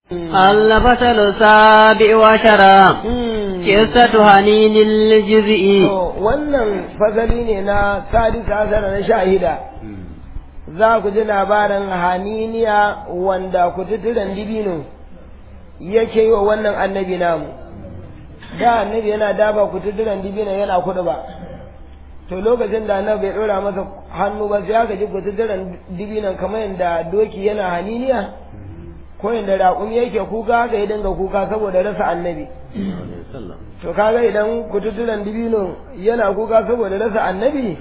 الفصل السابع عشر قصة هنين الجزء wannan fasali ne na sadisa hasana na shahida za ku ji labarin haniniya wanda kututturen dibino yake yi wa wannan annabi namu da annabi yana daba kututturen dibino yana kudu ba to lokacin da annabi bai ɗora masa hannu ba sai aka ji kututturen dibinon kamar yadda doki yana haniniya ko yadda raƙumi yake kuka haka ya dinga kuka saboda rasa annabi to kaga idan kututturen dibino yana kuka saboda rasa annabi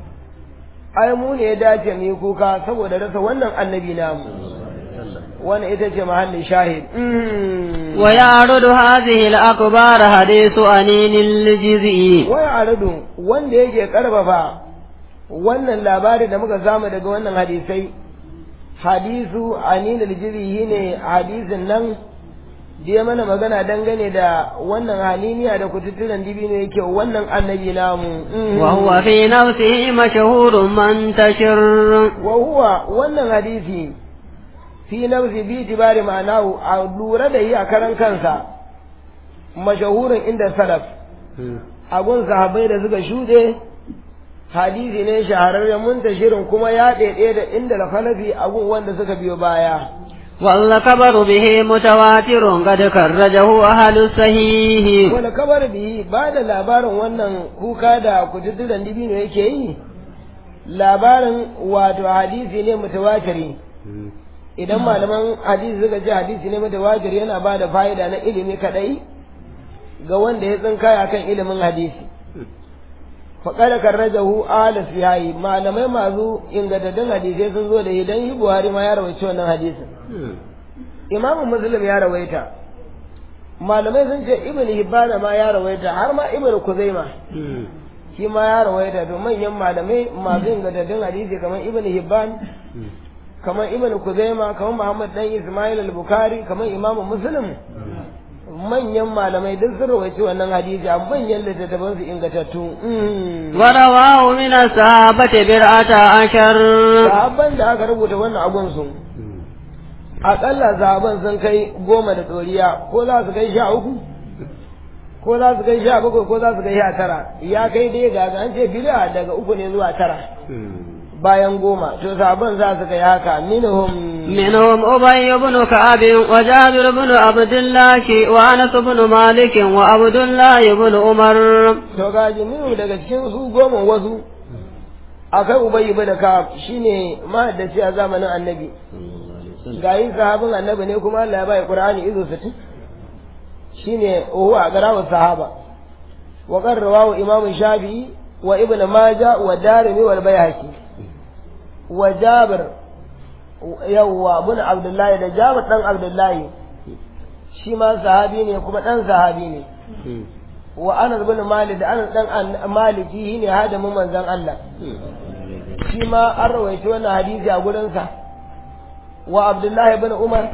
ai mu ne ya dace mu yi kuka saboda rasa wannan annabi namu wannan ita ce mahallin shahid wa ya'rudu hadhihi al-akbar hadithu anin al-jiz'i wa ya'rudu wanda yake karfafa wannan labari da muka samu daga wannan hadisai hadisu anin al-jiz'i ne hadisin nan da ya mana magana dangane da wannan haliniya da kututturen dibino yake wannan annabi namu wa huwa fi nafsihi mashhurun mantashir wa huwa wannan hadisi fi nafsi bi tibari ma'anahu a lura da yi a karan kansa mashahurin inda salaf a gun sahabbai da suka shuɗe hadisi ne shahararren muntashirin kuma ya ɗaiɗe da inda da khalafi a gun wanda suka biyo baya والخبر به متواتر قد كرجه أهل الصحيح wani kabar bihi ba da labarin wannan kuka da kututturen dibino yake yi labarin wato hadisi ne mutawatiri idan malaman hadisi suka ce hadisi ne mutawatiri yana ba da fa'ida na ilimi kadai ga wanda ya tsinkaya kan ilimin hadisi faƙada karrajahu ala siyayi malamai masu ingantattun hadisai sun zo da idan yi buhari ma ya rawaice wannan hadisin imamu muslim ya rawaita malamai sun ce ibn hibbana ma ya rawaita har ma ibn kuzaima shi ma ya rawaita to manyan malamai masu ingantattun hadisi kamar ibn hibban kamar ibn kuzaima kamar muhammad dan ismail al-bukhari kamar imamu muslim manyan malamai duk sun rawaice wannan hadisi a manyan littattafan su ingantattu ورواه من الصحابة برعة عشر sahabban da aka rubuta wannan abun su aƙalla sahabban sun kai goma da ɗoriya ko za su kai sha uku ko za su kai sha bakwai ko za su kai sha tara ya kai dai ga an ce bid'a daga uku ne zuwa tara bayan goma to sahabban za su kai haka minhum منهم أبي بن كعب وجابر بن عبد الله وأنس بن مالك وعبد الله بن عمر to gaji minhum daga cikin su goma wasu akai ubayy ibn ka'ab shine mahaddaci a zamanin annabi gayi sahabin annabi ne kuma Allah ya bai Qur'ani izo 60 shine huwa garawa sahaba wa qarrawa imam Shafi'i wa Ibn Majah wa Darimi wal Bayhaqi wa Jabir yawwa ibn Abdullahi da Jabir dan Abdullahi shi ma sahabi ne kuma dan sahabi ne wa Anas bin Malik da Anas dan Maliki ne hadamin manzon Allah shi ma an rawaito wannan hadisi a gurinsa wa abdullahi bin umar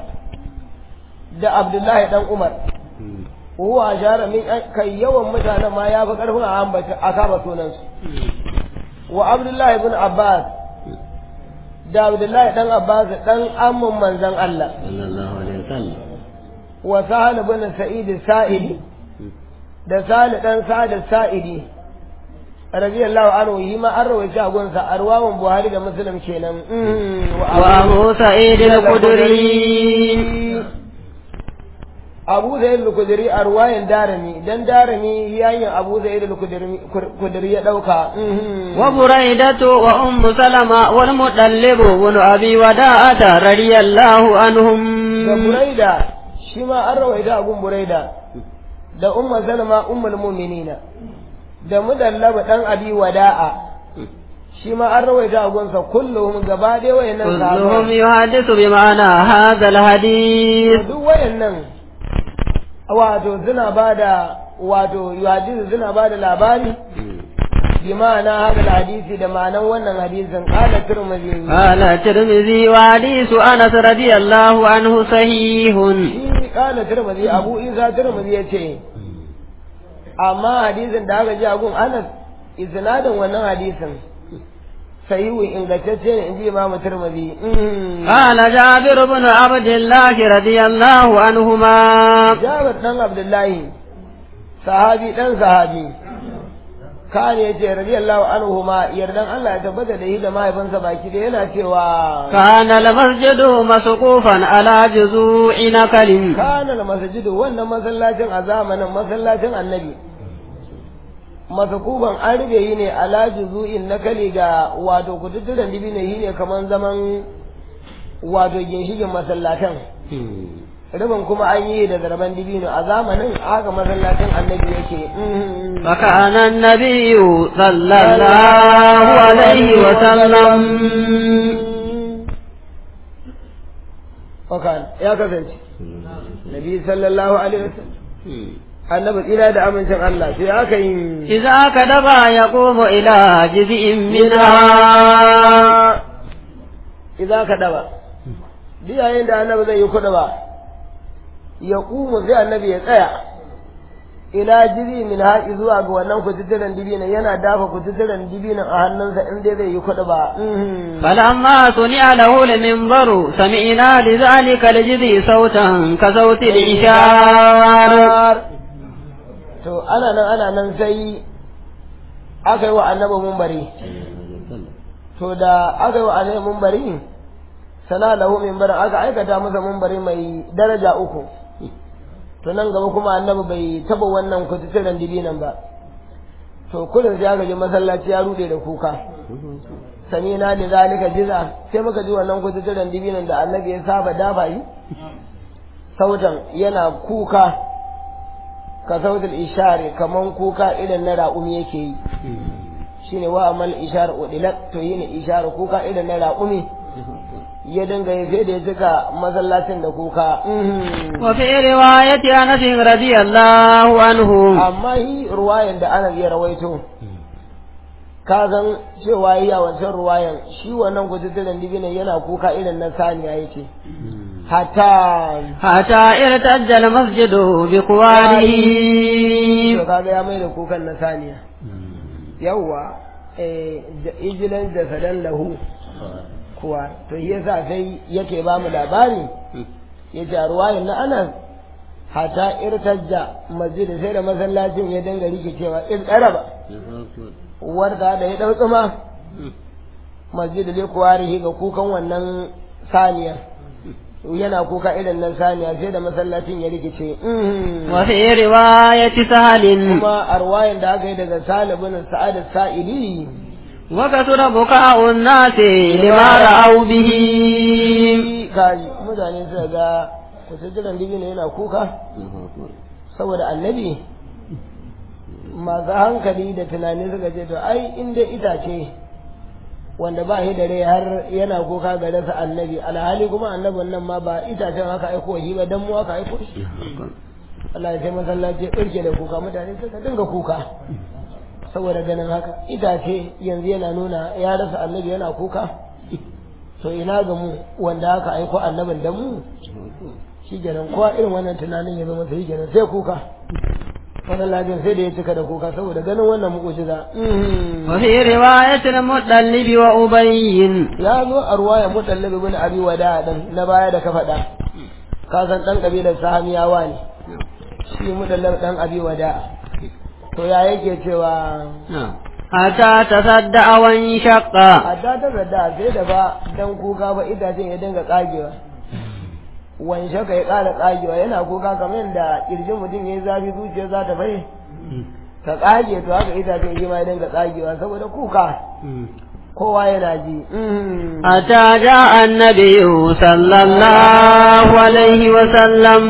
da abdullahi dan umar huwa ashara min kai yawan mutanen ma ya fi karfin a ambata a kama sunansu wa abdullahi bin abbas da abdullahi dan abbas dan amman manzon Allah wa sahal bin sa'id sa'idi da sahal dan sa'id sa'idi radiyallahu anhu yi ma an rawaita a gunsa arwawan buhari da muslim kenan وأبو سعيد الخدري abu zai al-kudri a ruwayan darami dan darami yayin abu zai al-kudri ya dauka وبريدة وأم سلمة والمطلب بن أبي وداعة رضي الله عنهم da buraida shi ma an rawaita a gun buraida da umma salama ummul mu'minina da mudallaba dan abi wada'a shi ma an rawaita a gunsa kullum gaba ɗaya wayannan كلهم يحدث بمعنى هذا الحديث duk wayannan wato suna bada wato yuhadisu suna bada labari bi ma'ana hada hadisi da ma'anan wannan hadisin qala tirmidhi قال الترمذي وحديث أنس رضي الله عنه صحيح shi qala tirmidhi abu isa tirmidhi yace amma hadisin da aka ji a gun Anas isnadin wannan hadisin sahihu ingantacce ne inji imamu tirmidhi قال جابر بن عبد الله رضي الله عنهما jabir dan abdullahi sahabi dan sahabi kane yace radiyallahu anhu ma yardan Allah ya tabbata da shi da mahaifinsa baki da yana cewa كان المسجد مسقوفا على جذوع نخل kana al masjidu wannan masallacin a zamanin masallacin annabi masakuban an rube yi ne ala juzu'in nakali ga wato kututturen dibi ne yi ne kaman zaman wato ginshikin masallatan rubin kuma an yi da zarban dibino a zamanin haka masallacin annabi yake فكان النبي صلى الله عليه وسلم Wakan ya kasance Nabi sallallahu alaihi wasallam annabi tsira da amincin Allah sai aka yi إذا كذب يقوم إلى جزء منها idan ka daba duk yayin da annabi zai yi kuɗa ba ya kuma sai annabi ya tsaya ila jiri min haƙi zuwa ga wannan kututturen dibinan yana dafa kututturen dibinan a hannunsa in dai zai yi kuɗa ba فلما صنع له المنبر سمعنا لذلك الجذي صوتا كصوت الإشار to ana nan ana nan sai aka yi wa annabi mumbari to da aka yi wa annabi mumbari sana lahu mimbarin aka aikata masa mumbari mai daraja uku to nan gaba kuma annabi bai taba wannan kututturen dibinan ba to kullum sai aka ji masallaci ya rude da kuka sami na da zalika jiza sai muka ji wannan kututturen dibinan da annabi ya saba dafa yi sautan yana kuka ka sautul ishari kaman kuka irin na raƙumi yake yi shine wa amal ishar udilat to yin ishar kuka irin na raƙumi ya dinga ya sai da ya cika masallacin da kuka وفي رواية أنس رضي الله عنه amma yi ruwayan da ana iya rawaito ka san cewa yi a wancan ruwayan shi wannan gujutturen dibinan yana kuka irin na saniya yake hatta حتى ارتج المسجد بقواره to kaga ya mai da kukan na saniya yawwa eh da ijilan da sadan lahu kuwa to shi yasa sai yake ba mu labari ya ce a ruwayan na anas hata irtajja masjid sai da masallacin ya dinga rikicewa in ba warda da ya dau tsuma masjid ne kuwarihi ga kukan wannan saniya yana kuka irin nan saniya sai da masallacin ya rikice وفي رواية سهل kuma a ruwayan da aka yi daga salibin sa'ad sa'ili وكثر بكاء الناس لما رأوا به kaji mutane suka ga kusurjiran dibino yana kuka saboda annabi masu hankali da tunani suka ce to ai inda itace wanda ba shi da rai har yana kuka ga rasa annabi alhali kuma annabin nan ma ba itacen haka aiko shi ba dan mu haka aiko shi Allah ya sai masallaci ya ɗauke da kuka mutane suka dinga kuka saboda ganin haka itace yanzu yana nuna ya rasa annabi yana kuka to ina ga mu wanda aka aiko annabin da mu shi kenan kowa irin wannan tunanin ya zama sai kenan sai kuka wannan lajin sai da ya cika da kuka saboda ganin wannan mu'ujiza وفي رواية المطلب وأبي ya zo a ruwaya mutallab ibn abi wada dan na baya da ka faɗa ka san dan kabilar sahamiyawa ne shi mutallab dan abi wada to ya yake cewa حتى تصدع وانشق adda ta zadda sai da ba dan kuka ba itacen ya dinga tsagewa wanshe ka ya ƙara tsagewa yana kuka kamar yadda kirjin mutum ya yi zafi zuciya za ta bai ta tsage to haka itacen shi ma ya dinga tsagewa saboda kuka kowa yana ji حتى جاء النبي صلى الله عليه وسلم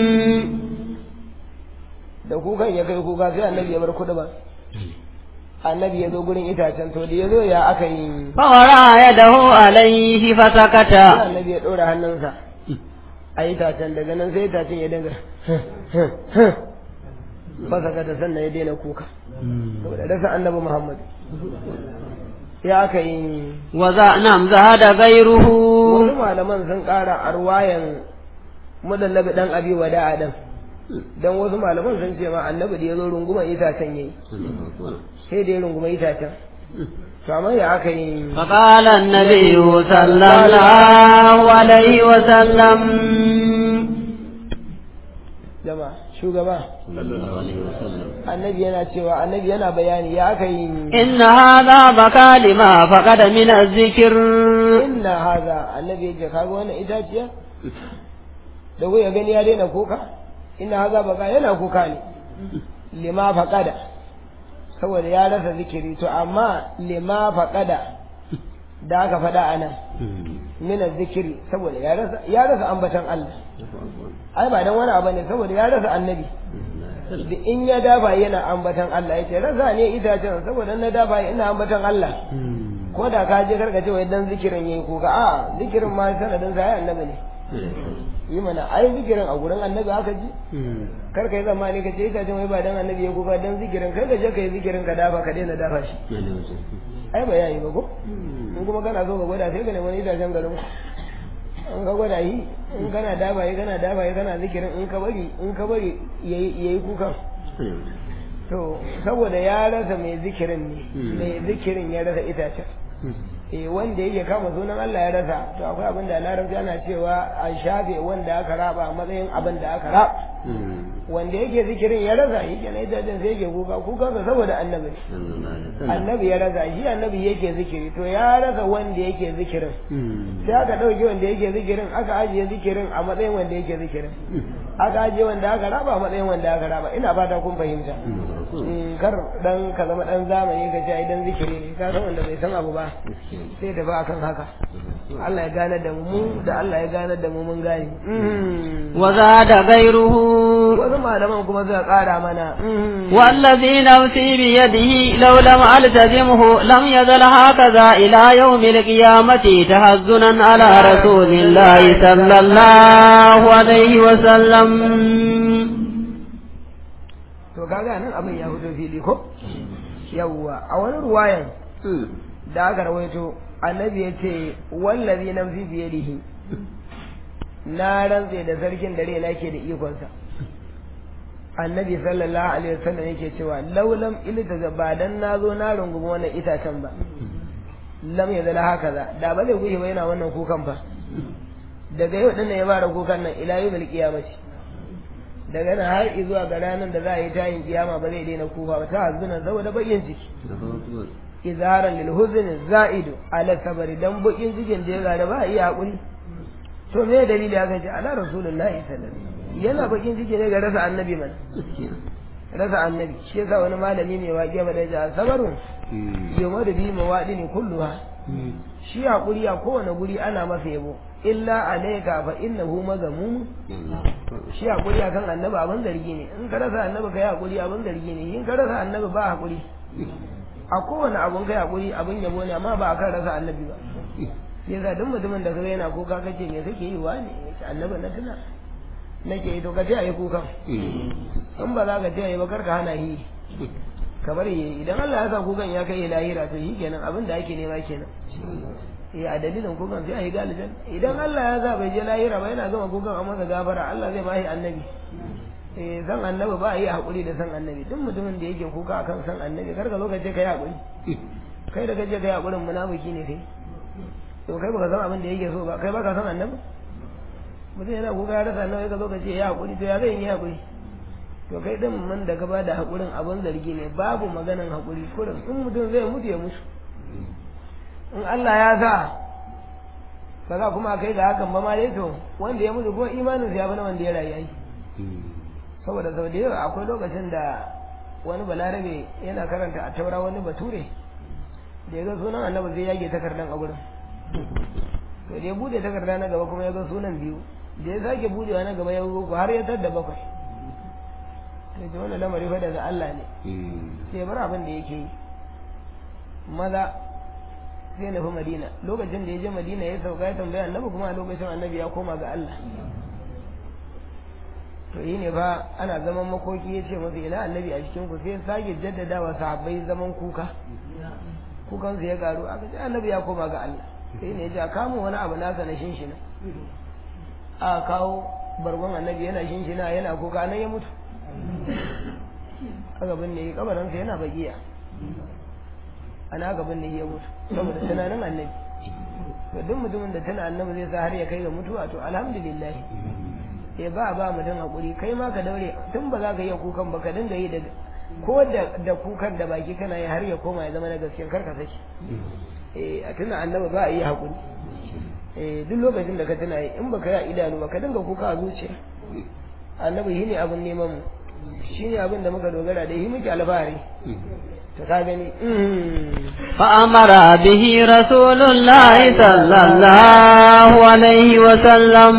da kukan ya kai kuka sai annabi ya bar kuɗi ba annabi ya zo gurin itacen to da ya zo ya aka yi فورى يده عليه فسكت sai annabi ya ɗora hannunsa a itacen daga nan sai itacen ya dinga fasa kata sannan ya daina kuka saboda rasa annabi muhammad ya aka yi وذا نعم زهد غيره wasu malaman sun ƙara a ruwayan mudallabi ɗan abi wada'a ɗan don wasu malaman sun ce ma annabi da ya zo runguman itacen yayi sai da ya runguma itacen to amma ya aka yi فقال النبي صلى الله عليه وسلم jama shugaba annabi yana cewa annabi yana bayani ya aka yi إن هذا بكى لما فقد من الذكر inna haza annabi ya ce kaga wannan itaciya da ku ya gani ya daina kuka inna haza baka yana kuka ne lima faqada saboda ya rasa zikiri to amma lima faqada da aka faɗa anan min zikiri saboda ya rasa ya rasa ambatan Allah ai ba dan wani abu ne saboda ya rasa annabi da in ya dafa yana ambatan Allah yace rasa ne itacen saboda na dafa ina ambatan Allah ko da ka je karka ce wai dan zikirin yayi ko ka a zikirin ma sanadin sa ai annabi ne yi mana ai zikirin a gurin annabi aka ji kar ka yi zamani ka ce ita ce wai ba dan annabi ya kuka dan zikirin kai ka je ka yi zikirin ka dafa ka daina dafa shi ai ba yayi ba ko in kuma kana so ka gwada sai ka nemi itacen garin ku in ka gwada yi in kana dafa yi kana dafa yi kana zikirin in ka bari in ka bari yayi yayi kukan to saboda ya rasa mai zikirin ne mai zikirin ya rasa itacen eh wanda yake kama sunan Allah ya rasa to akwai abin da larabci ana cewa a shafe wanda aka raba a matsayin abin da aka raba wanda yake zikirin ya rasa shi kenan itacen sai yake kuka kuka saboda annabi annabi ya rasa shi annabi yake zikiri to ya rasa wanda yake zikirin sai aka ɗauke wanda yake zikirin aka ajiye zikirin a matsayin wanda yake zikirin aka ajiye wanda aka raba a matsayin wanda aka raba ina fata kun fahimta kar dan ka zama dan zamani ka ce ai dan zikiri ne ka san wanda bai san abu ba sai tafi akan haka Allah ya gane da mu da Allah ya gane da mu mun gane وزاد غيره wasu malaman kuma suka ƙara mana والذي نفسي بيده لو لم ألتزمه لم يزل هكذا إلى يوم القيامة تهزنا على رسول الله صلى الله عليه وسلم to kaga nan abin ya fito fili ko yawwa a wani ruwayan da aka rawaito annabi ya ce wallazi nafsi biyadihi na rantse da sarkin da raina ke da ikonsa annabi sallallahu alaihi wasallam yake cewa laulam ilta ba dan nazo na rungumi wannan itacen ba lam ya zala haka za da ba zai gushe ba yana wannan kukan fa daga yau dinnan ya fara kukan nan ila yawmil qiyamati daga nan har zuwa ga ranar da za a yi tayin kiyama ba zai daina kuka ba ta hazuna saboda bakin ciki izharan lil huzn za'idu ala sabari dan bakin cikin da ya gada ba iya hakuri to me dalili aka ce ala rasulullahi sallallahu alaihi wasallam yana bakin ciki ne ga rasa annabi man rasa annabi shi yasa wani malami mai waƙe ba da ja sabarun yau da bi mawaɗi ne kulluha shi hakuri a kowane guri ana masa yabo illa alayka fa innahu mazmum shi hakuri akan annabi abin zargi ne in ka rasa annabi kai hakuri abin zargi ne in ka rasa annabi ba hakuri a kowane abun kai hakuri abin yabo ne amma ba akan rasa annabi ba sai yasa duk mutumin da kaga yana kuka kace me kake yi wa ne annabi na tuna nake yi to ka taya yi kukan in ba za ka taya yi ba kar ka hana yi ka bari yi idan Allah ya sa kukan ya kai lahira to shi kenan abin da ake nema kenan eh a dalilin kukan sai a yi galijan idan Allah ya sa bai je lahira ba yana gama kukan a masa gafara Allah zai bashi annabi eh san annabi ba yi hakuri da san annabi duk mutumin da yake kuka akan san annabi kar ka zo ka ce kai hakuri kai da kaje kai hakurin munafiki ne kai to kai baka san abin da yake so ba kai baka san annabi mutum yana kuka ya rasa annabi ka zo ka ce ya hakuri to ya zai yi hakuri to kai din man da ka ba da hakurin abin zargi ne babu maganan hakuri kurin in mutum zai mutu ya mutu in Allah ya sa ba za kuma kai ga hakan ba ma dai to wanda ya mutu ko imanin ya bana wanda ya rayu ai saboda sau da yawa akwai lokacin da wani balarabe yana karanta a taura wani bature da ya ga sunan annabi zai yage takardan a gurin to da ya bude takarda na gaba kuma ya ga sunan biyu da ya sake budewa na gaba ya ga har ya tadda bakwai to ce wannan lamari fa daga Allah ne sai bar abin da yake yi maza sai nufi madina lokacin da ya je madina ya sauka ya tambaya annabi kuma a lokacin annabi ya koma ga Allah to yi ne fa ana zaman makoki ya ce masa ina annabi a cikin ku sai ya sake jaddadawa sahabbai zaman kuka kukan su ya garu aka ce annabi ya koma ga Allah sai ne ya ce a kamo wani abu nasa na shinshina a kawo bargon annabi yana shinshina yana kuka nan ya mutu aka binne kabarinsa yana bagiya ana gaban da ya mutu saboda tunanin annabi to duk mutumin da tana annabi zai sa har ya kai ga mutuwa to alhamdulillah ya ba ba mutum hakuri kai ma ka daure tun ba za ka iya kukan ba ka dinga yi da ko da da kukan da baki kana yi har ya koma ya zama na gaskiya kar ka saki eh a tuna annabi ba a yi hakuri eh duk lokacin da ka tuna yi in baka yi idanu ba ka dinga kuka a zuciya annabi shine abin neman mu shine abin da muka dogara da shi muke alfahari to ka gani فأمر به رسول الله صلى الله عليه وسلم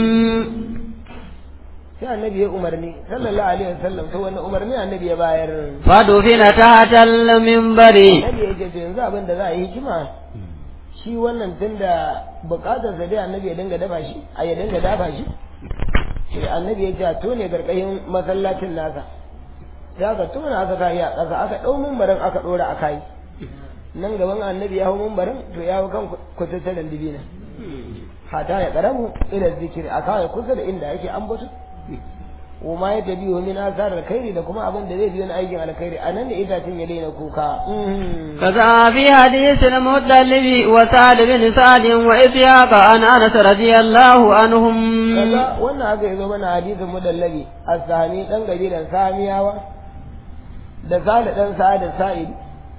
sai annabi ya umarni sallallahu alaihi wasallam to wannan umarni annabi ya bayar فدفن تحت المنبر annabi ya ce to yanzu abin da za a yi hikima shi wannan tunda bukatar sa dai annabi ya dinga dafa shi a ya dinga dafa shi sai annabi ya ce a tone garkayin masallacin nasa sai aka tona aka kai a ƙasa aka ɗau mumbarin aka ɗora a kai nan gaban annabi ya hau mumbarin to ya hau kan kututtaren dibina hata ya karamu ila zikiri a kawai kusa da inda yake ambato wa ma ya tabi min asar alkhairi da kuma abin da zai biyo na aikin alkhairi anan ne itacen ya daina kuka كذا في حديث المطلب وسعد بن سعد وإسحاق عن أنس رضي الله عنهم kaga wannan haka yazo mana hadisin mudallabi as-sami dan gabilan samiyawa da sale dan sa'ad sa'id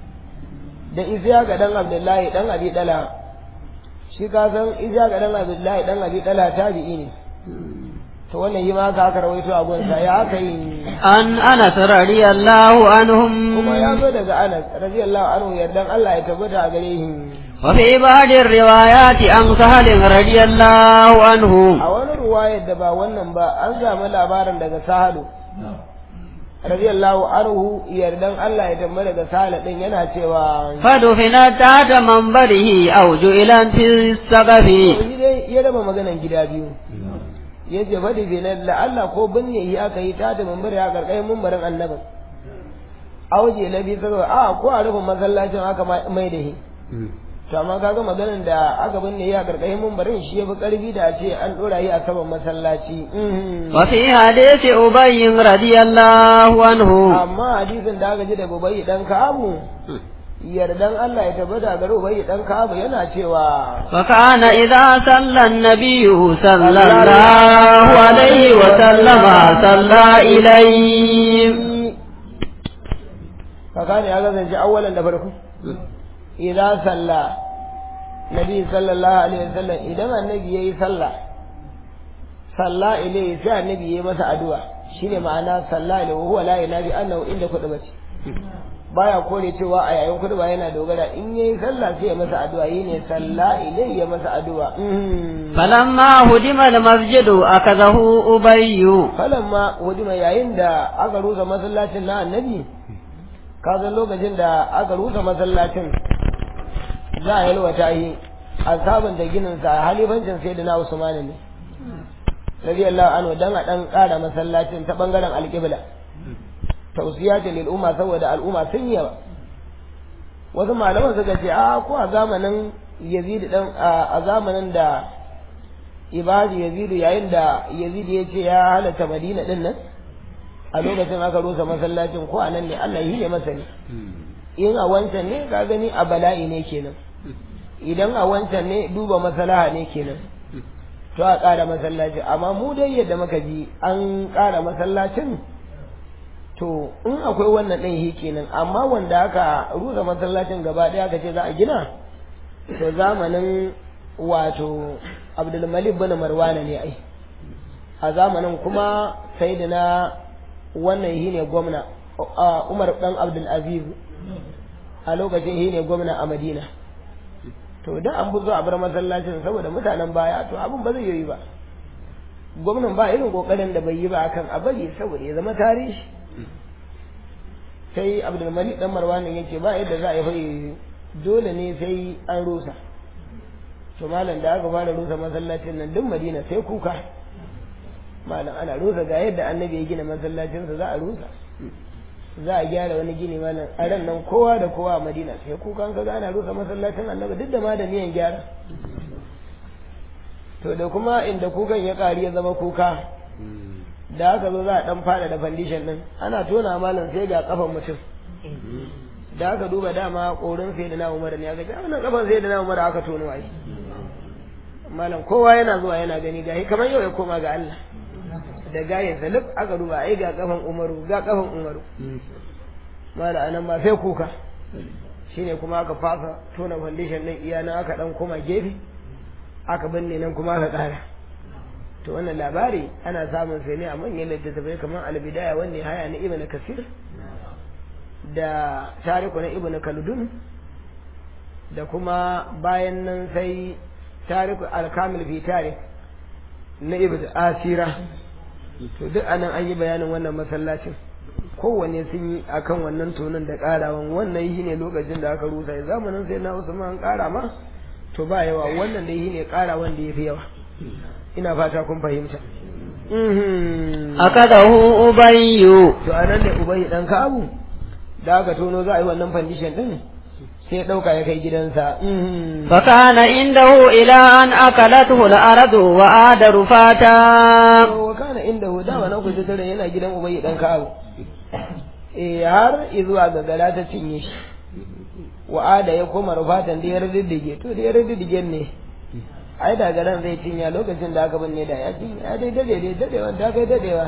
da ishaqa dan abdullahi dan abi dala shi ka san ishaqa dan abdullahi dan abi dala tabi'i ne to wannan yi ma haka aka rawaito a gunsa ya aka yi عن أنس رضي الله عنهم kuma ya zo daga Anas radiyallahu anhu yardan Allah ya tabbata a gare shi وفي بعض الروايات عن سهل رضي الله عنه a wani ruwayar da ba wannan ba an samu labarin daga Sahalu radiyallahu anhu yardan Allah ya tabbata daga Sahal din yana cewa فدفنت تحت منبره أو جئلت في السقف shi dai ya raba maganan gida biyu ya ce faɗi bi na la'alla ko binne yi aka yi ta da mambar ya karkashin mambarin annabin auje na biyu saboda a ko a rufin masallacin aka mai da shi to amma kaga maganan da aka binne ya karkashin mambarin shi ya fi karfi da a ce an ɗora yi a saman masallaci وفي حديث أبي رضي الله عنه amma hadisin da aka ji daga ubayi dan kamu yardan Allah ya tabbata gare ubayi dan kamu yana cewa وكان إذا صلى النبي صلى الله عليه وسلم صلى إليه kaka ne ya kasance awwalan da farko idan salla nabi sallallahu alaihi wasallam idan annabi yayi sallah salla ilai sai annabi yayi masa addu'a shine ma'ana salla ilai wa huwa la ilaha illa annahu inda kudu bace baya kore cewa a yayin kudu ba yana dogara in yayi sallah sai ya masa addu'a yine salla ilai ya masa addu'a فلما هدم المسجد أخذه أبي falamma hudima yayin da aka rusa masallacin na annabi ka san lokacin da aka rusa masallacin za a yalwata yi a sabunta ginin sa halifancin sai da na usman ne radiyallahu anhu dan a dan kara masallacin ta bangaren alqibla tausiyatin lil umma saboda al'umma sun yawa wasu malaman suka ce a ko a zamanin yazid dan a zamanin da ibadi yazidu yayin da yazidu ya ce ya halatta madina din nan a lokacin aka rusa masallacin ko a nan ne allah yi ne masa ne in a wancan ne ka gani a bala'i ne kenan idan a wancan ne duba masalaha ne kenan to a ƙara masallaci amma mu dai yadda muka ji an ƙara masallacin to in akwai wannan ɗin shi kenan amma wanda aka rusa masallacin gaba ɗaya aka ce za a gina to zamanin wato abdulmalik bin marwana ne ai a zamanin kuma sai da na wannan shi ne gwamna umar dan abdulaziz a lokacin shi ne gwamna a madina to da an buzo a bar masallacin saboda mutanen baya to abin ba zai yi ba gwamnan ba irin kokarin da bai yi ba akan a bari saboda ya zama tarihi sai abdulmalik dan marwanin yake ba yadda za a yi fai dole ne sai an rusa to malam da aka fara rusa masallacin nan duk madina sai kuka malam ana rusa ga yadda annabi ya gina masallacinsa za a rusa za a gyara wani gini malam a ran nan kowa da kowa a madina sai kuka ka ga ana rusa masallacin annabi duk da ma da niyan gyara to da kuma inda kukan ya ƙari ya zama kuka da aka zo za a dan fada da foundation din ana tona malam sai ga kafan mutum da aka duba dama korin sai da na umar ne aka ce wannan kafan sai da na umar aka tono ai malam kowa yana zuwa yana gani gahi kamar yau ya koma ga Allah da gaye salif aka duba ai ga kafan umaru ga kafan umaru malam anan ba sai kuka shine kuma aka fasa tona foundation din iya nan aka dan koma gefe aka binne nan kuma aka kara to wannan labari ana samun sai ne a manyan littattafai kamar albidaya wanne haya na ibn kasir da tariku na ibn kaldun da kuma bayan nan sai tariku alkamil fi tarik na ibn asira to duk anan an yi bayanin wannan masallacin kowanne sun yi akan wannan tonon da karawan wannan yi ne lokacin da aka rusa ya zamanin sai na usman an kara ma to ba yawa wannan da yi ne karawan da ya fi yawa ina fata kun fahimta akadahu ubayyu to anan ne ubayyu dan kabu da aka tono za a yi wannan fandishin din sai ɗauka ya kai gidansa فكان عنده إلى أن أكلته الأرض وعاد رفاتا wa kana inda hu dama na kusa tare yana gidan ubayyu dan kabu eh har izuwa ga gala ta cinye shi wa'ada ya koma rufatan da ya riddige to da ya riddige ne ai da garan zai cinya lokacin da aka binne da ya cinya ya dai dade dai dadewa ta kai dadewa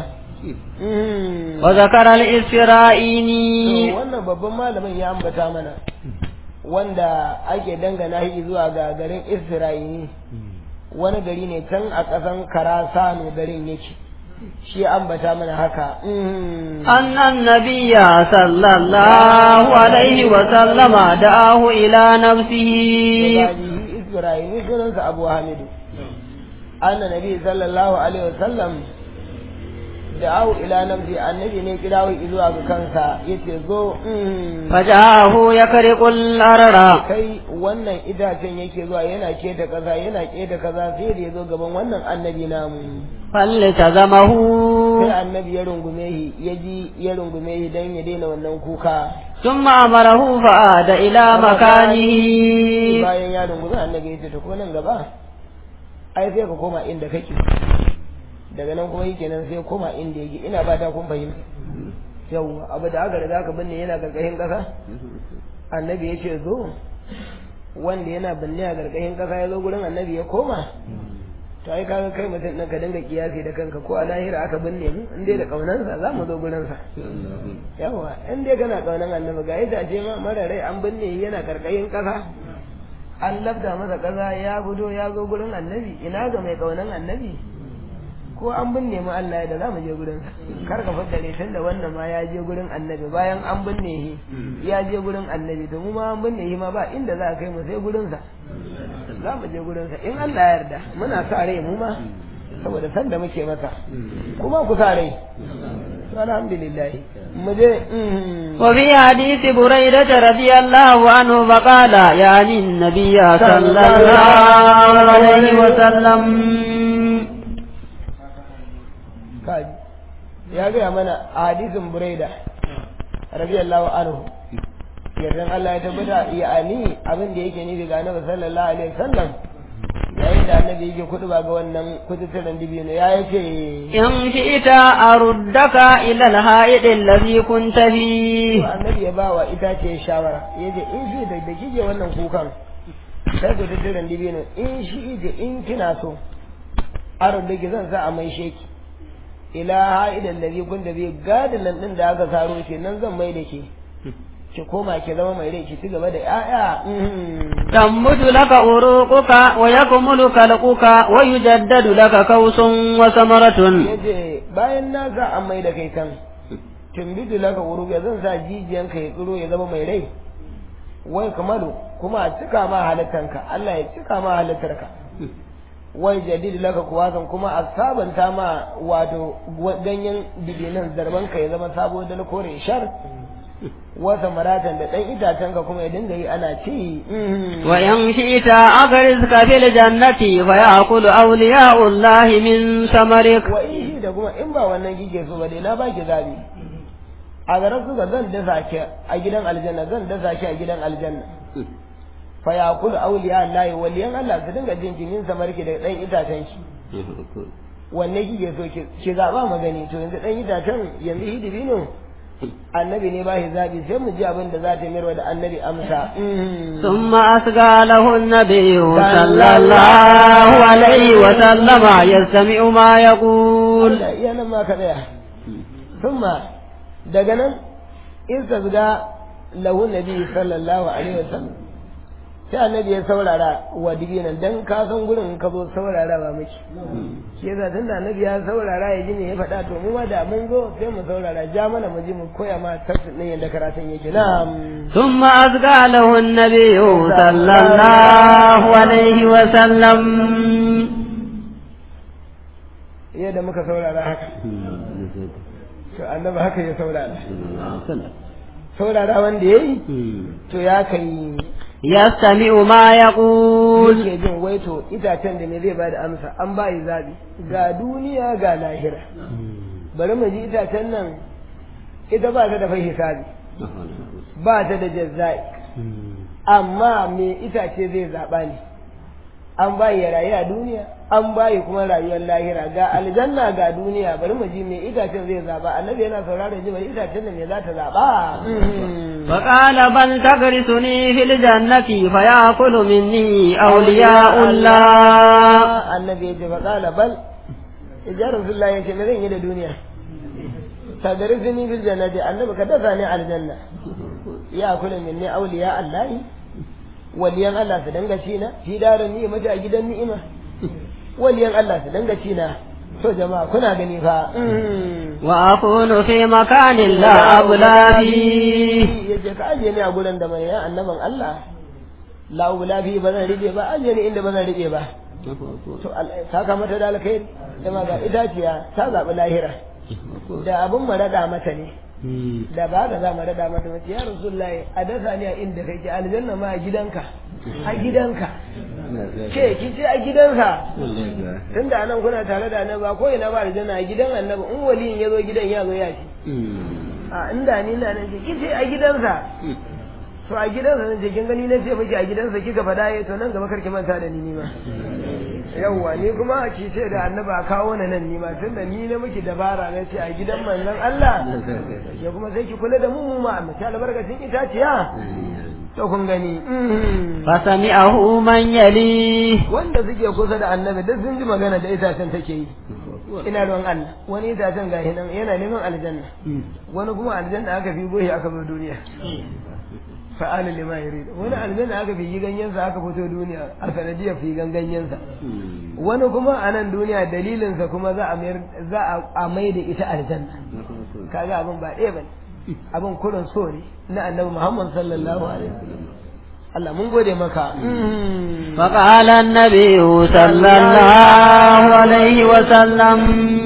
وذكر الإسرائيلي To, wannan babban malamin ya ambata mana wanda ake dangana shi zuwa ga garin Isra'ili wani gari ne can a ƙasan Karasano garin yake shi ambata mana haka أن النبي صلى الله عليه وسلم دعاه إلى نفسه Gaji Isra'ili sunansa Abu Hamidu anna nabi sallallahu alaihi wasallam da'ahu ila nafsi annabi ne kirawo zuwa ga kansa yace zo mm, فجاءه يكرق الأرض kai wannan itacen yake zuwa yana keta kaza yana keta kaza sai da ya zo gaban wannan annabi namu فالتزمه sai annabi ya rungume shi ya ji ya rungume shi dan ya daina wannan kuka ثم أمره فعاد إلى مكانه bayan ya rungume annabi ya ce to ko nan gaba ai sai ka koma inda kake daga nan kuma yake nan sai koma inda yake ina ba ta kun fahimta yawwa abu da aka riga ka binne yana karkashin kasa annabi ya ce zo wanda yana binne a karkashin kasa ya zo gurin annabi ya koma to ai kaga kai mutum ɗin ka dinga kiyasi da kanka ko a lahira aka binne mu in dai da kaunansa za mu zo gurinsa yawa in dai kana kaunan annabi ga ita ce ma mara rai an binne shi yana karkashin kasa an labda masa kaza ya fito ya zo gurin annabi ina ga mai kaunan annabi ko an binne mu Allah ya da za mu je gurin kar ka faddare tun da wannan ma ya je gurin annabi bayan an binne shi ya je gurin annabi to mu ma an binne shi ma ba inda za a kai mu sai gurin sa za mu je gurin sa in Allah ya yarda muna sa rai mu ma saboda san da muke masa kuma ku sa rai to alhamdulillah mu je mm. وفي حديث بريدة رضي الله عنه فقال يعني النبي صلى الله عليه وسلم kaji ya gaya mana a hadisin buraida radiyallahu anhu yardan Allah ya tabbata ya ani abin da yake nufi ga annabi sallallahu alaihi wasallam yayin da annabi yake kuduba ga wannan kututturen dibino ya yace إن شئت أردك إلى الحائط الذي كنت فيه annabi ya ba wa itace shawara yace in shi da da kike wannan kukan sai kututturen dibino in shi da in kina so arziki zan sa a mai sheki ila ha'idan da kun da zai gadin nan din da aka saro ke nan zan mai da ke ki koma ki zama mai rai ki ci gaba da ƴaƴa تنبت لك عروقك ويكمل خلقك ويجدد لك كوس وثمرة yace bayan na sa an mai da kai kan tumbidu laka uruga zan sa jijiyan ka ya tsiro ya zama mai rai wai kamalu kuma a cika ma halittanka Allah ya cika ma halittarka wai jadid laka kuwasan kuma a sabanta ma wato ganyen dibinan zarban ka ya zama sabo da kore shar wata maratan da ɗan itacen ka kuma ya dinga yi ana ci وإن شئت أغرزك في الجنة فيأكل أولياء الله من ثمرك wa in shi da kuma in ba wannan kike so ba dai na baki zabi a garin suka zan dasa ki a gidan aljanna zan dasa ki a gidan aljanna fa yaqulu awliya Allah waliyan Allah su dinga jin jinin samarki da dan itacen ki wanne kike so ki ki zaba magani to yanzu dan itacen yanzu hidibino annabi ne ba shi zabi sai mu ji abin da za ta mayarwa da annabi amsa ثم أسقى له النبي صلى الله عليه وسلم يستمع ما يقول iya nan ma ka tsaya thumma daga nan in ka zuga lahu nabi sallallahu alaihi wasallam sai annabi ya saurara wa dibinan dan ka san gurin ka zo saurara ba miki shi yasa tun da annabi ya saurara ya ji me ya faɗa to mu ma da mun zo sai mu saurara ja mana mu ji mu koya ma tafsir din yadda karatun yake na'am ثم أسقى له النبي صلى الله عليه وسلم yadda muka saurara haka to annabi haka ya saurara saurara wanda yayi to ya kai يستمع ما يقول yake jin waito itacen da me zai bada amsa an bayi zabi ga duniya ga lahira bari mu ji itacen nan ita ba ta da fai hisabi ba ta da jazzai amma me itace zai zaɓa ne an bayi ya rayu a duniya an bayi kuma rayuwar lahira ga aljanna ga duniya bari mu ji me itacen zai zaɓa annabi yana sauraron ji bari itacen nan me za ta zaɓa فقال بل تغرسني في الجنة فيأكل مني أولياء الله annabi ya ce fa qala bal idan rasulullah ya ce me zan yi da duniya tadrisuni fil jannati annabi ka dasa ni aljanna ya kula minni awliya allah waliyan Allah su danga ci na fi darin ni'ima a gidan ni'ima waliyan Allah su danga ci na to jama'a kuna gani fa وأكون في مكان لا أبلى فيه yace ka ajiye ni a gurin da mai annaban Allah la ubla fi ba zan rike ba ajiye ni inda ba zan rike ba to saka mata da alkhairi dama ga itaciya ta zaɓi lahira da abin mu raɗa mata ne da ba ka za mu raɗa mata mace ya rasulullahi a dasa ni a inda kake aljanna ma a gidanka a gidanka ke ki ce a gidansa tunda anan kuna tare da annabi ba ko ina ba aljanna a gidan annabi in waliyin ya zo gidan ya zo ya ci a inda ni na nan ce ki ce a gidansa to a gidansa nan ce kin gani na ce miki a gidansa kika faɗa ya to nan gaba karki manta da ni ni ma yawwa ni kuma a ci ce da annaba kawo na nan ni ma tunda ni na miki dabara na ce a gidan manzon Allah ya kuma sai ki kula da mu mu ma mace albarkacin itaciya to kun gani فسمعه من يليه wanda suke kusa da annabi duk sun ji magana da itacen take yi ina ruwan Allah wani itacen gashi nan yana neman aljanna wani kuma aljanna aka fi goyi aka bar duniya fa'ala lima yurid wani aljanna aka fi ganyensa aka fito duniya a sanadiyar fi ganyensa wani kuma a nan duniya dalilinsa kuma za a mayar za a mai da ita aljanna kaga abin ba ɗaya bane abin kurin so ne na annabi Muhammad sallallahu alaihi wasallam Allah mun gode maka فقال النبي صلى الله عليه وسلم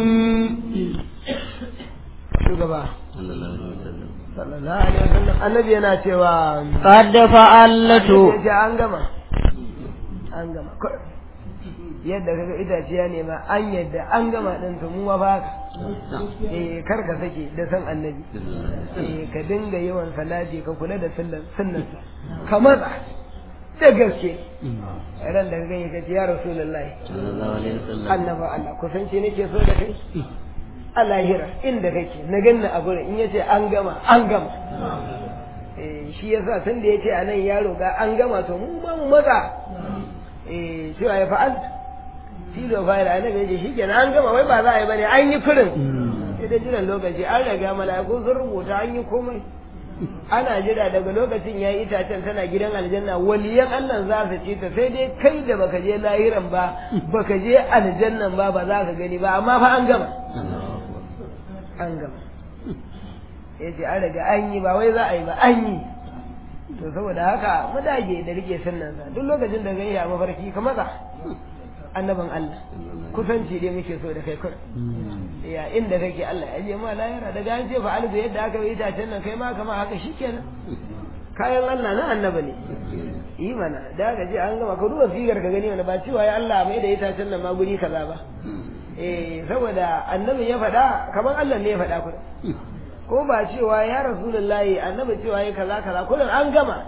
shugaba sallallahu alaihi wasallam annabi yana cewa قد فعلت ya ce an gama an gama kawai yadda kaga itace ya nema an yadda an gama din to mu ma ba ka eh kar ka sake da san annabi eh ka dinga yawan salati ka kula da sunnan sunnansa ka matsa da gaske ran da gani ka ce ya rasulullahi annaba Allah kusanci nake so da kai a lahira inda kake na ganna a gurin in yace an gama an gama eh shi yasa tun da yace anan ya roga an gama to mu ma mu matsa eh cewa ya fa'al tilo fa'il annabi yace shikenan an gama wai ba za a yi bane an yi kurin sai dai jiran lokaci an riga mala'iku sun rubuta an yi komai ana jira daga lokacin ya yi itacen tana gidan aljanna waliyan Allah za su ci ta sai dai kai da baka je lahiran ba baka je aljannan ba ba za ka gani ba amma fa an gama an gama ya ce an riga an yi ba wai za a yi ba an yi to saboda haka mu dage da rike sunnan sa duk lokacin da gani a mafarki ka matsa annaban Allah kusanci dai muke so da kai kur ya inda kake Allah ya je ma lahira daga an ce fa alzu yadda aka yi itacen nan kai ma kama haka shikenan kayan Allah na annaba ne yi mana da ka je an gama ka duba sigar ka gani wani ba cewa ya Allah mai da itacen nan ma guri kaza ba eh saboda annabin ya faɗa kamar Allah ne ya faɗa kuma ko ba cewa ya rasulullahi annabi cewa ya kaza kaza kullum an gama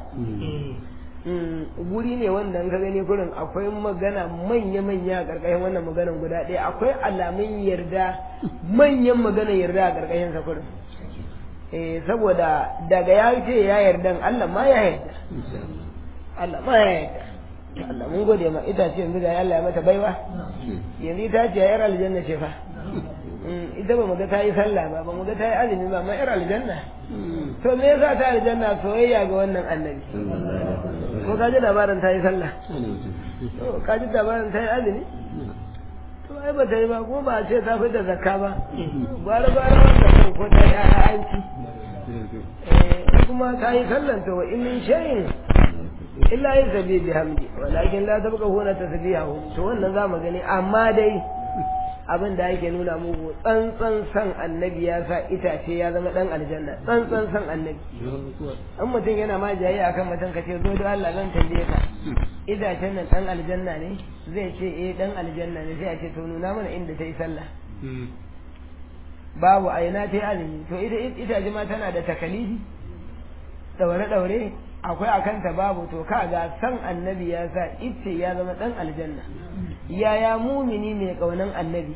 guri ne wanda ka gani kurin akwai magana manya-manya a ƙarƙashin wannan maganan guda ɗaya akwai alamun yarda manyan maganan yarda a ƙarƙashin sa kurin eh saboda daga ya ce ya yarda Allah ma ya yarda Allah ma ya yarda Allah mun gode ma ita ce yanzu ga Allah ya mata baiwa yanzu ita ce yar aljanna ce fa ita ba mu ga ta yi sallah ba ba mu ga ta yi azumi ba ma yar aljanna to me yasa ta aljanna soyayya ga wannan annabi ko ka ji labarin ta yi sallah to ka ji labarin ta yi azumi to ai ba ta yi ba kuma ba a ce ta fi da zakka ba gwara gwara wanda ko ta yi ayanci kuma ta yi sallan to wa in min shay'in illa yin sabi bi hamdi walakin la tabqa huna tasbihahu to wannan zamu gani amma dai abin da yake nuna muku tsantsan san annabi ya sa itace ya zama dan aljanna tsantsan san annabi in mutum yana ma jayi akan mutum ka ce zo da Allah zan tambaye ka itacen nan dan aljanna ne zai ce eh dan aljanna ne sai a ce to nuna mana inda ta yi sallah babu a ina ta yi azumi to ita itace ma tana da takalifi daure-daure akwai a kanta babu to kaga san annabi ya sa ice ya zama dan aljanna yaya mumini mai kaunan annabi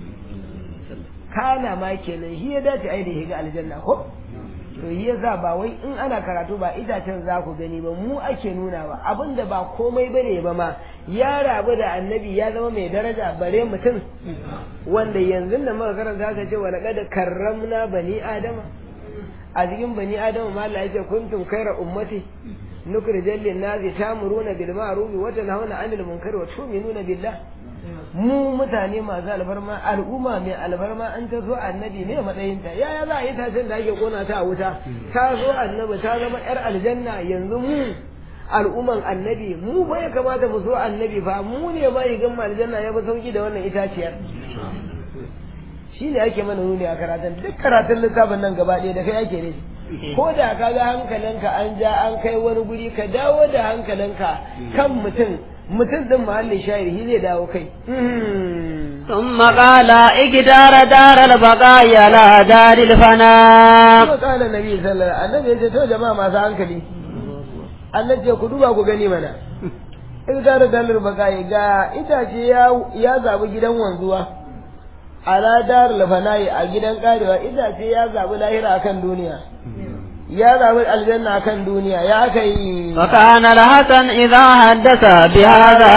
kana ma kenan shi ya dace ai da ya ga aljanna ko to shi yasa ba wai in ana karatu ba itacen za ku gani ba mu ake nuna ba abinda ba komai bane ba ma ya rabu da annabi ya zama mai daraja bare mutum wanda yanzu da muka karanta ka ce wa laqad karramna bani adama a cikin bani adamu ma Allah yake kuntum khayra ummati nukrijal lin nasi tamuruna bil ma'ruf wa tanhauna 'anil munkar wa tu'minuna billah mu mutane masu alfarma al'umma mai alfarma an ta zo annabi ne matsayin ta yaya za a yi tashin da ake kona ta a wuta ta zo annabi ta zama yar aljanna yanzu mu al'umman annabi mu ba ya kamata mu zo annabi fa mu ne ba yi gan aljanna ya fi sauki da wannan itaciyar shi ne ake mana nuni a karatun duk karatun littafin nan gaba ɗaya da kai ake ne ko da ka ga hankalinka an ja an kai wani guri ka dawo da hankalinka kan mutum mutum din mahallin shayar shi zai dawo kai ثم قال اقدار دار البقاء على دار الفناء kuma kala nabi sallallahu alaihi annabi ya ce to jama'a masu hankali Allah ce ku duba ku gani mana iqdar dalar baqai ga itace ya ya zabi gidan wanzuwa ala dar lafanayi a gidan karewa itace ya zabi lahira akan duniya ya zabi aljanna akan duniya ya kai وكان الحسن إذا حدث بهذا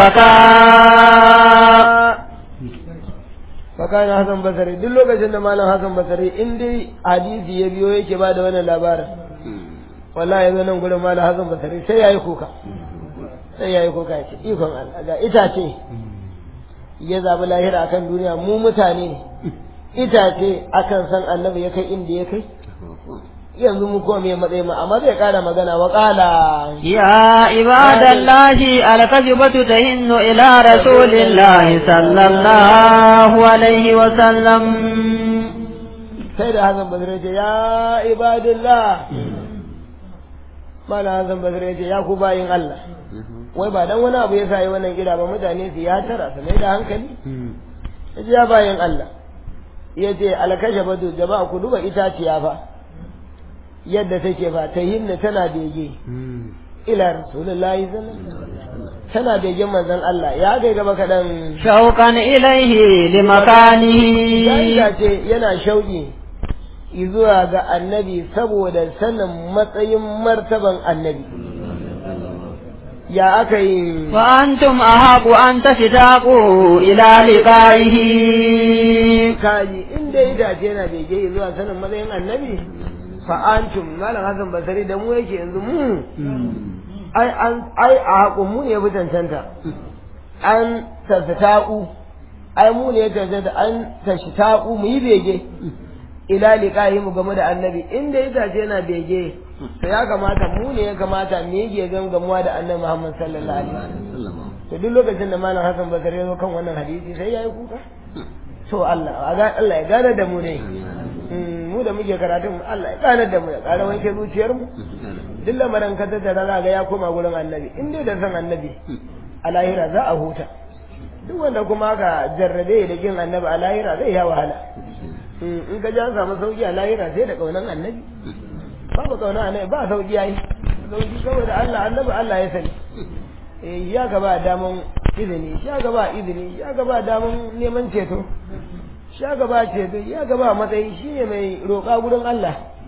بكى fakana hasan basari duk lokacin da malam hasan basari in dai hadisi ya biyo yake ba da wannan labarin wallahi yanzu nan gurin malam hasan basari sai yayi kuka sai yayi kuka ya ce ikon Allah ga itace ya zabi lahira akan duniya mu mutane itace akan san annabi ya kai inda ya kai yanzu mu kuma me matsayi ma amma zai kara magana wa qala يا عباد الله الكذبة تهن إلى رسول الله صلى الله عليه وسلم sai da Hassan Basri ya ce ya ibadullah mala Hassan Basri ya ce ya ku bayin Allah wai ba dan wani abu ya sa yi wannan gida ba mutane su ya tara su mai da hankali ya ce ya bayin Allah ya ce alkashe badu jama'a ku duba itaciya fa yadda take fa ta hinna tana bege ila rasulullahi sallallahu alaihi wasallam tana begen manzon Allah ya kai gaba kadan شوقا إليه لمكانه ya ce yana shauƙi zuwa ga annabi saboda sanin matsayin martaban annabi ya aka yi وأنتم أحق أن تشتاقوا إلى لقائه kaji inda itace yana bege zuwa sanin matsayin annabi fa'antum malam hasan basari da mu yake yanzu mu ai an ai a haƙun mu ne ya fi cancanta an tasata'u ai mu ne ya cancanta an tashta'u mu yi bege ila liqahi mu game da annabi inda itace yana bege to ya kamata mu ne ya kamata mu yi gegen gamuwa da annabi Muhammad sallallahu alaihi wasallam to duk lokacin da malam hasan basari ya zo kan wannan hadisi sai yayi kuka to Allah Allah ya gane da mu ne mu da muke karatun Allah ya gane da mu ya ƙara wanke zuciyar mu duk lamarin ka tattara za ga ya koma gurin annabi in dai da san annabi a lahira za a huta duk wanda kuma ka jarrabe da kin annabi a lahira zai ya wahala in ka ji an samu sauki a lahira sai da kaunan annabi babu kaunan annabi ba sauki yayi sauki saboda Allah annabi Allah ya sani eh ya gaba daman izini ya gaba izini ya gaba daman neman ceto ya gaba ceto ya gaba matsayi shine mai roƙa gurin Allah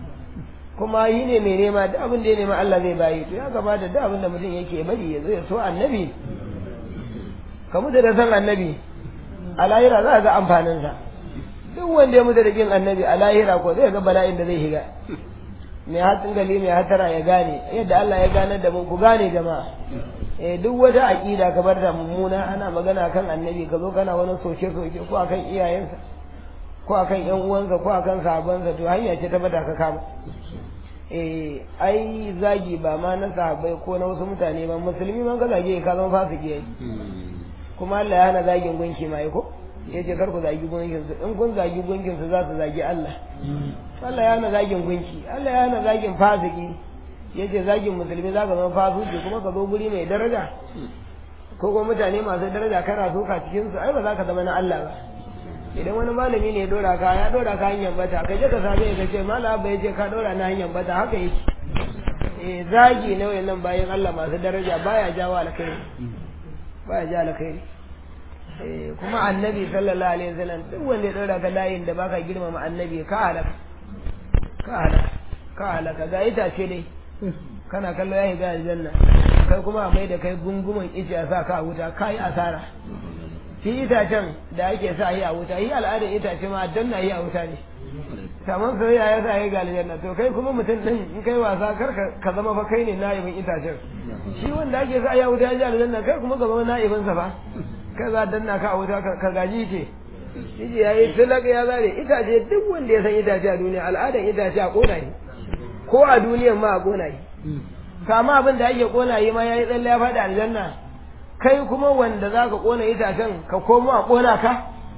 kuma yi ne mai nema duk abin da ya nema Allah zai bayi to ya kamata duk abin da mutum yake bari ya zo ya so annabi ka mutu da san annabi a lahira za a ga amfaninsa duk wanda ya mutu da kin annabi a lahira ko zai ga bala'in da zai shiga mai hatsin gali mai hatara ya gane yadda Allah ya gane da mu ku gane jama'a eh duk wata aqida ka bar da mummuna ana magana kan annabi ka zo kana wani soke soke ko akan iyayensa ko akan yan uwansa ko akan sahabbansa to hanya ce ta bata ka kama eh ai zagi ba ma na sahabbai ko na wasu mutane ba musulmi man ka zage ka zama fasiki yayi kuma Allah ya hana zagin gunki mai ko yace kar ku zagi gunkin su in kun zagi gunkin su za su zagi Allah Allah ya hana zagin gunki Allah ya hana zagin fasiki yace zagin musulmi za ka zama fasiki kuma ka zo guri mai daraja ko kuma mutane masu daraja kana soka cikin su ai ba za ka zama na Allah ba idan wani malami ne ya dora ka ya dora ka hanyar bata ka je ka same ka ce malam abba yace ka dora na hanyar bata haka yake eh zagi na wayannan bayan Allah masu daraja baya jawo alkhairi baya jawo alkhairi eh kuma annabi sallallahu alaihi wasallam duk wanda ya dora ka layin da baka girmama annabi ka halaka ka halaka ka halaka ga itace dai kana kallo ya shiga aljanna kai kuma a mai da kai gungumin ice a sa ka a wuta kai asara shi itacen da ake sa yi a wuta yi al'adar itace ma danna yi a wuta ne saman soyayya ya sa yi ga aljanna to kai kuma mutum din in kai wasa kar ka zama fa kai ne na'ibin itacen shi wanda ake sa yi a wuta ya ji aljanna kai kuma ka zama na'ibin sa fa kai za danna ka a wuta ka gaji ce shi ya yi tilaka ya zare itace duk wanda ya san itace a duniya al'adar itace a kona ne ko a duniyan ma a kona yi kama abin da ake kona yi ma ya yi tsalle ya faɗi aljanna kai kuma wanda za ka kona itacen ka komo a kona ka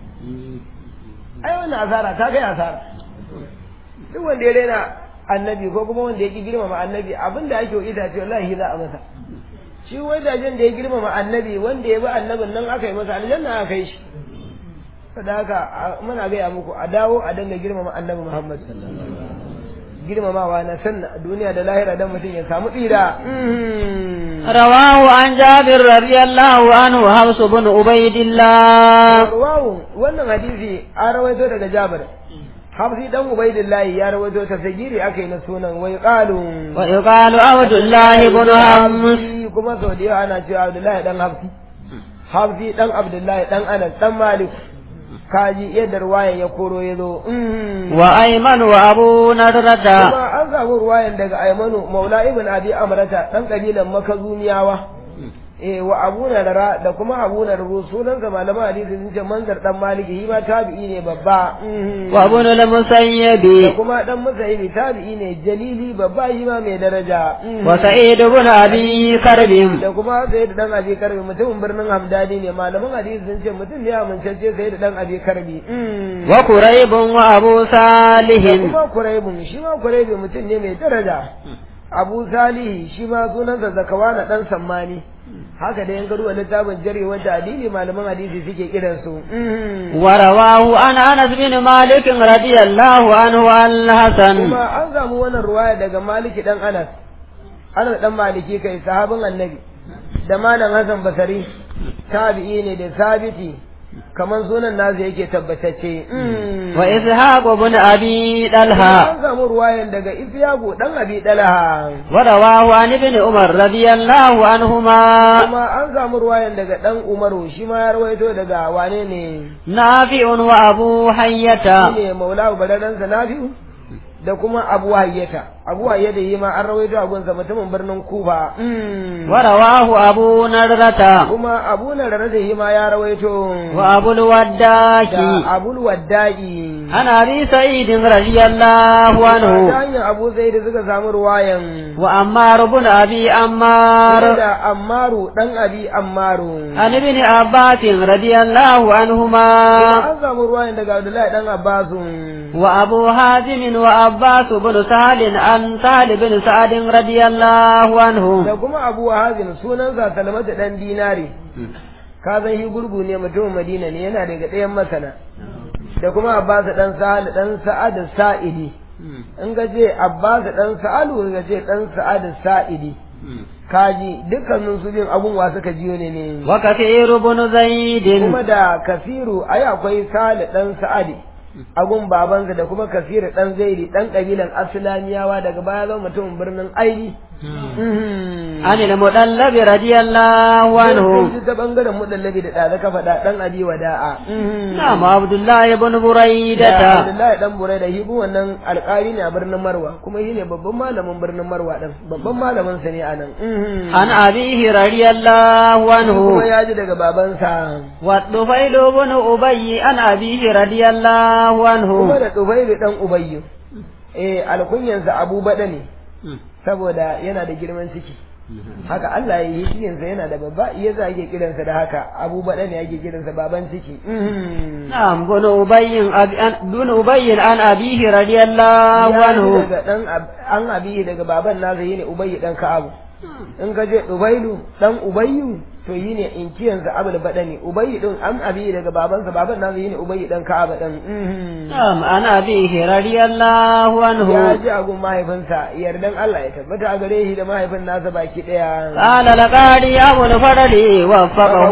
ai wannan asara ta kai asara duk wanda ya rena annabi ko kuma wanda ya ki girmama annabi abin da ake wa itace wallahi za a masa shi wajajen da ya girmama annabi wanda ya bi annabin nan aka yi masa aljanna aka kai shi saboda haka muna gaya muku a dawo a dinga girmama annabi muhammad girmamawa na sanna duniya da lahira dan mutum ya samu tsira رواه عن جابر رضي الله عنه حفص بن عبيد الله rawahu wannan hadisi an rawaito daga Jabir Hafsi dan Ubaidillah ya rawaito ta sagiri akai na sunan wai qalu ويقال عبد الله بن حمص kuma sau da yawa ana cewa Abdullahi dan Hafsi Hafsi dan Abdullahi dan Anas dan Malik kaji yadda ruwayan ya koro ya zo وأيمن وأبو نضرة kuma an samu ruwayan daga Aymanu Maula ibn Abi Amrata dan kabilan Makazumiyawa eh wa Abu Nadara da kuma Abu Nadru sunan sa malaman hadisi sun ce manzar dan Maliki shi ma tabi'i ne babba وابن da المسيب kuma dan Musaibi tabi'i ne jalili babba shi ma mai daraja وسعيد بن أبي كرب da kuma sai da dan Abi Karbi mutumin birnin Hamdani ne malaman hadisi sun ce mutum ne amincacce sai da dan Abi Karbi وكريب وأبو da صالح kuma Kuraibun shi ma Kuraibu mutum ne mai daraja Abu Salihi shi ma sunansa Zakawana dan Sammani haka da yan garuwa littafin jarewar da adili malaman hadisi suke kiransu ورواه عن أنس بن مالك رضي الله عنه عن الحسن kuma an samu wannan ruwaya daga Maliki dan Anas Anas dan Maliki kai sahabin Annabi da malam Hassan Basari tabi'i ne da sabiti kaman sunan nasu yake tabbatacce وإسحاق بن أبي طلحة an samu ruwayan daga Isyaku dan Abi Dalaha ورواه عن ابن عمر رضي الله عنهما kuma an samu ruwayan daga dan Umaru shi ma ya rawaito daga wane ne نافع وأبو حية shine Maula Baradansa Nafi'u da kuma Abu Hayyata Abu Hayyata yi ma an rawaito a gunsa mutumin birnin Kufa ورواه أبو نضرة kuma Abu Narada yi ma ya rawaito وأبو الوداك da Abul Waddai عن أبي سعيد رضي الله ta عنه hanyar Abu Zaid suka samu ruwayan وأمار بن أبي أمار da Ammaru dan Abi Ammaru عن ابن عباس رضي الله عنهما an samu ruwayan daga Abdullahi dan Abbasu وأبو حازم وعباس بن سهل عن سهل بن سعد رضي الله عنه da kuma Abu Hazim sunansa Salamatu dan Dinari ka san shi gurgu ne mutumin Madina ne yana daga ɗayan masana da kuma Abbas dan Sa'ad dan Sa'ad Sa'idi in ga ce Abbas dan Sa'alu ga ce dan Sa'ad Sa'idi kaji dukkanin su bin abun wa suka jiyo ne ne وكثير بن زيد kuma da Kasiru ai akwai Salih dan Sa'adi agun babansa da kuma kasir dan zaidi dan kabilan aslamiyawa daga baya zama mutumin birnin aini عن المدلب رضي الله عنه Sun ta bangaren mudallabi da ɗaza ka faɗa ɗan abi wada'a. نعم عبد الله بن Da بريدة Abdullahi dan Burai da hibu wannan alƙali ne a birnin Marwa kuma shi ne babban malamin birnin Marwa ɗin babban malamin sa ne a nan. عن أبيه رضي الله عنه Kuma ya ji daga babansa. والطفيل بن أبي عن أبيه رضي الله عنه Kuma da Tufailu dan Ubayyu. Eh alkunyansa Abu Bada ne saboda yana da girman ciki. Haka Allah ya yi cikinsa yana da babba iya za ake kiransa da haka Abu Bada ne ake kiransa baban ciki. نعم بن أبي أبي- عن- بن أبي عن أبيه رضي الله ya ji عنه daga dan ab- an abi daga baban nasa yi ne ubayyu dan ka'abu in ka je ubailu dan ubayyu to yi ne inkiyansa abul badani ubayyu din an abi daga babansa baban nasa yi ne ubayyu dan ka'abu dan نعم عن أبيه رضي الله عنه ya ji agun mahaifinsa yardan Allah ya tabbata a gare shi da mahaifin nasa baki daya قال لقاري أبو الفضل وفقه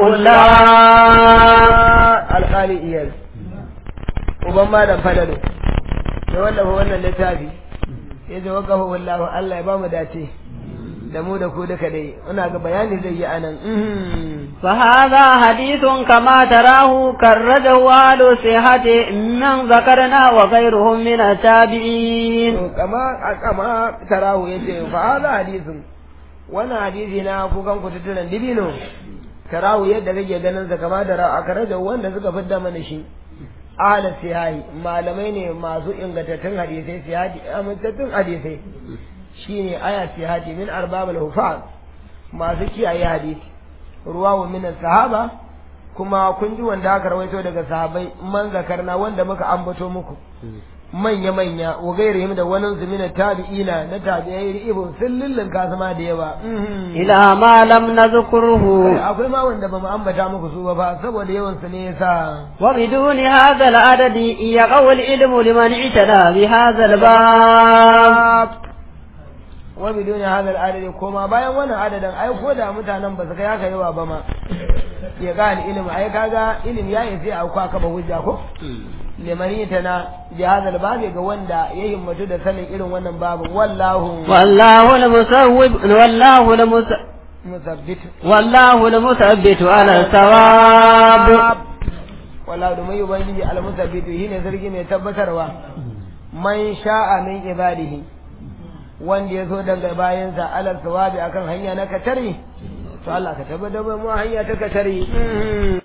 الله alƙali iyal uban malam fadalo da wallafa wannan littafi ya ji wakafa wallahu Allah ya ba mu dace da mu da ku duka dai muna ga bayani zai yi anan فهذا حديث كما تراه كرجه أهل الصحة من ذكرنا وغيرهم من التابعين to kama kama tarahu yace fa hada hadisin wannan hadisi na kukan kututturen dibino tarahu yadda kake ganin sa kama da ra'a karaja wanda suka fidda mana shi ahla sihahi malamai ne masu ingantattun hadisai sihadi amintattun hadisai shine aya sihadi min arbabul hufaz masu kiyaye hadisi ruwa wa min sahaba kuma kun ji wanda aka rawaito daga sahabbai man zakarna wanda muka ambato muku manya manya wa gairihim da wani zumina tabi'ina na tabi'ai ibn sillillin kasama da yawa إلى ما لم نذكره akwai ma wanda ba mu ambata muku su ba fa saboda yawan su ne yasa وبدون هذا العدد يقوى العلم لمن اعتنى بهذا الباب wa biduni hadal adadi koma bayan wannan adadin ai ko da mutanen ba su kai haka yawa ba ma ya ga ilimi ai kaga ilimi ya yi sai a kwa kaba hujja ko limani ta na jihazal babi ga wanda ya himmatu da sanin irin wannan babu wallahu والله المسوب والله المس musabbit والله المثبت على الثواب wallahu da mai ubangiji al musabbit shine sarki mai tabbatarwa man sha'a min ibadihi wanda ya zo daga bayansa alal sawabi akan hanya na katari to Allah ka tabbatar mu hanya ta katari